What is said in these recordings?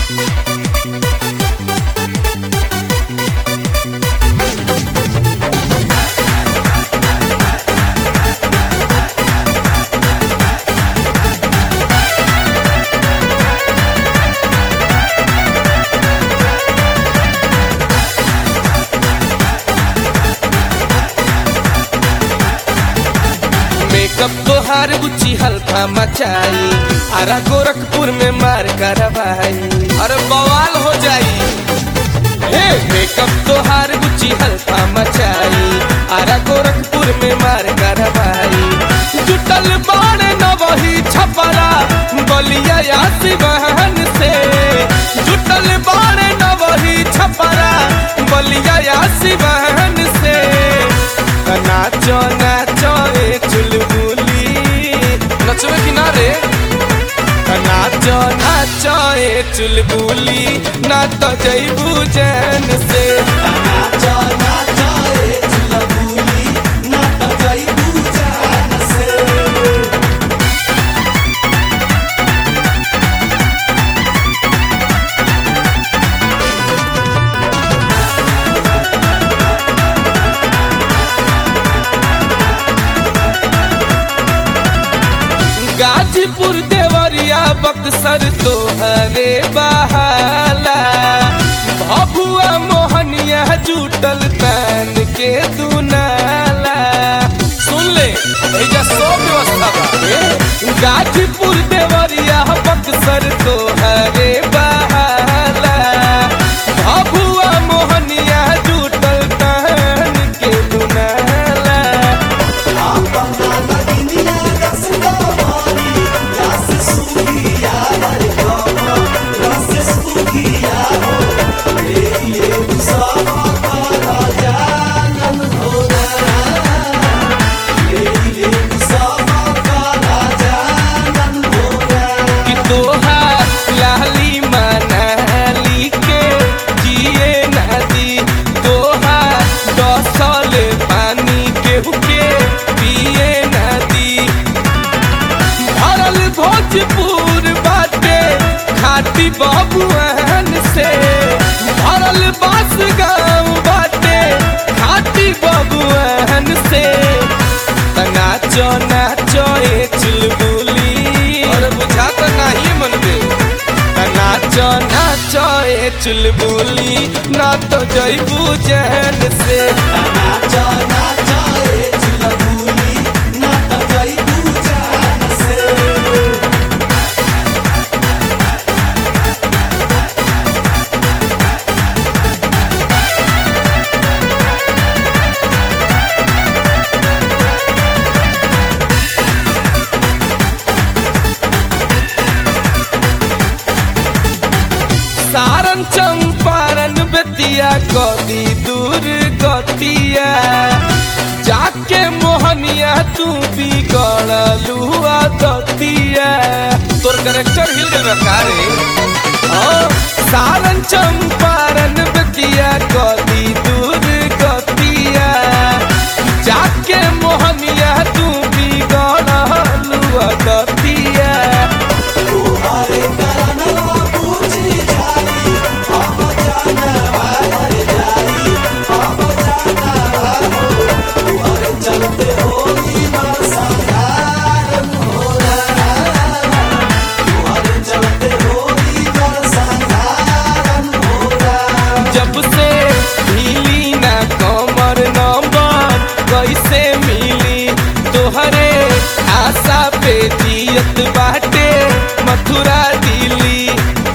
makeup तोहार बुच्ची हल्का मचाई अरा गोरखपुर में मार करवाई अरे बवाल हो जाई हे मेकअप तोहार बुच्ची हल्का मचाई अरा गोरखपुर में मार करवाई जुटल बाड़े न वही छपरा बलिया या सिवाहन से जुटल बाड़े न वही छपरा बलिया या सिवाहन से नाचो नाचो ए चुलबुली नचवे किनारे नाचो नाचो ए चुलबुली ना तो जैबू जैन से नाचो नाचो ए चुलबुली ना तो जइबू जान से गाजीपुर देवरिया बक्सर तोहरे बहाला भभुआ मोहनिया जुटल तन के दुनाला सुन ले एजा सब व्यवस्था बा गाजीपुर देवरिया बक्सर तोहरे बहाला भभुआ मोहनिया जुटल तन के दुनाला अपना लगनिया रसदा मारी रस सुखिया रे बाबा रस सुखिया हो ये ये सब का जानन हो ये ये सब का जानन हो कि तोहार लाली मनाली के जिए नदी तोहार दसल पानी केहू के पिए नदी भरल भोजपुर बाटे खाटी बबुआन से भरल बास गाँव बाटे खाटी बबुआन से त नाचो नाचो ए चुलबुली अरे बुझा तो नहीं मनबे त नाचो नाचो ए चुलबुली ना तो जैबू जैन से नाचो नाचो ए चुलबुली ना तो जइबू जान से सारन चंपारण बेतिया कदी दूर गतिया जाके मोहनिया तू भी गड़लू दतिया तोर करेक्टर हिल गल का रे हाँ, सारन चंपारण बेतिया कदी दूर गतिया जाके मोहनिया तू भी गड़लू दतिया तुम्हारे कानवा पूछी जाई हम जानवा रे जाई हम जानवा हो तुम्हारे चलते होली बरसात हो तुम्हारे चलते होली बरसात हो जब से हिली ना कमर नंबर कैसे मिली तोहरे आशा पे जियत बाटे मथुरा दिल्ली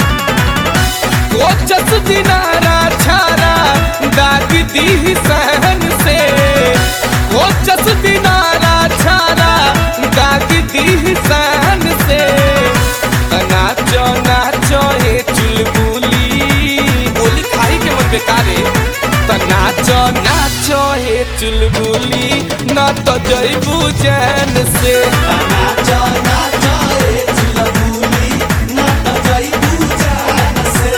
कोचस दिनारा छारा दाग दी सहन से कोचस दिनारा छारा दाग दी सहन से नाचो नाचो हे चुलबुली बोली खाई के मन बेकारे त नाचो नाचो हे चुलबुली न तो जैबू जैन से नाचो नाचो ए चुलबुली ना तो जइबू जान से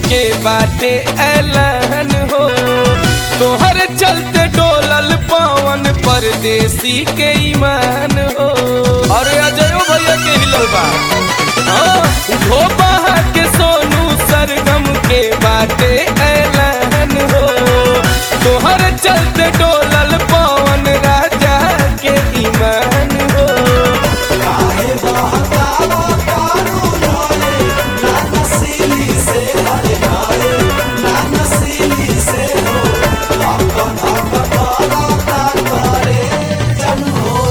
के बाटे ऐलान हो तोहर चलते डोलल पवन परदेसी के ईमान हो अरे अजयो भैया के हिलल बा हाँ, धोबा के सोनू सरगम के बाटे ऐलान हो तोहर चलते डोलल पवन राजा के ईमान हो काहे बहकावा तारू ढोले ना नसीली से हरे ढाले ना नसीली से हो धक धक करता करे जन हो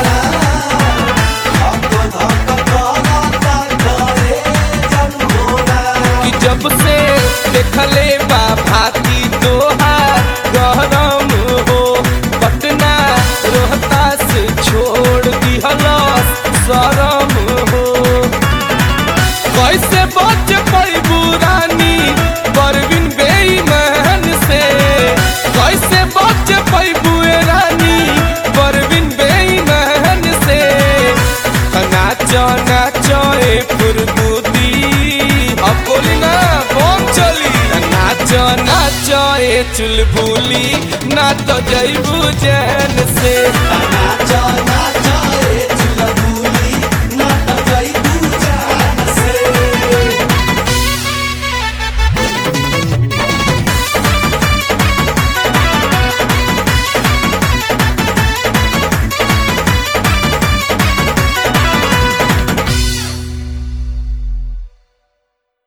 धक धक करता करे जन हो कि जब से देखले बा भाती तोहार गरम हो पटना रोहतास छोड़ दिहलस शरम हो कैसे बच पैबू रानी परवीन बेईमान से कैसे बच पैबू रानी परवीन बेईमान से नाचो नाचो ए फुरबुदी अब बोली ना बम चली नाचो नाचो ए चुलबुली ना तो जैबू जैन से नाचा नाचा ए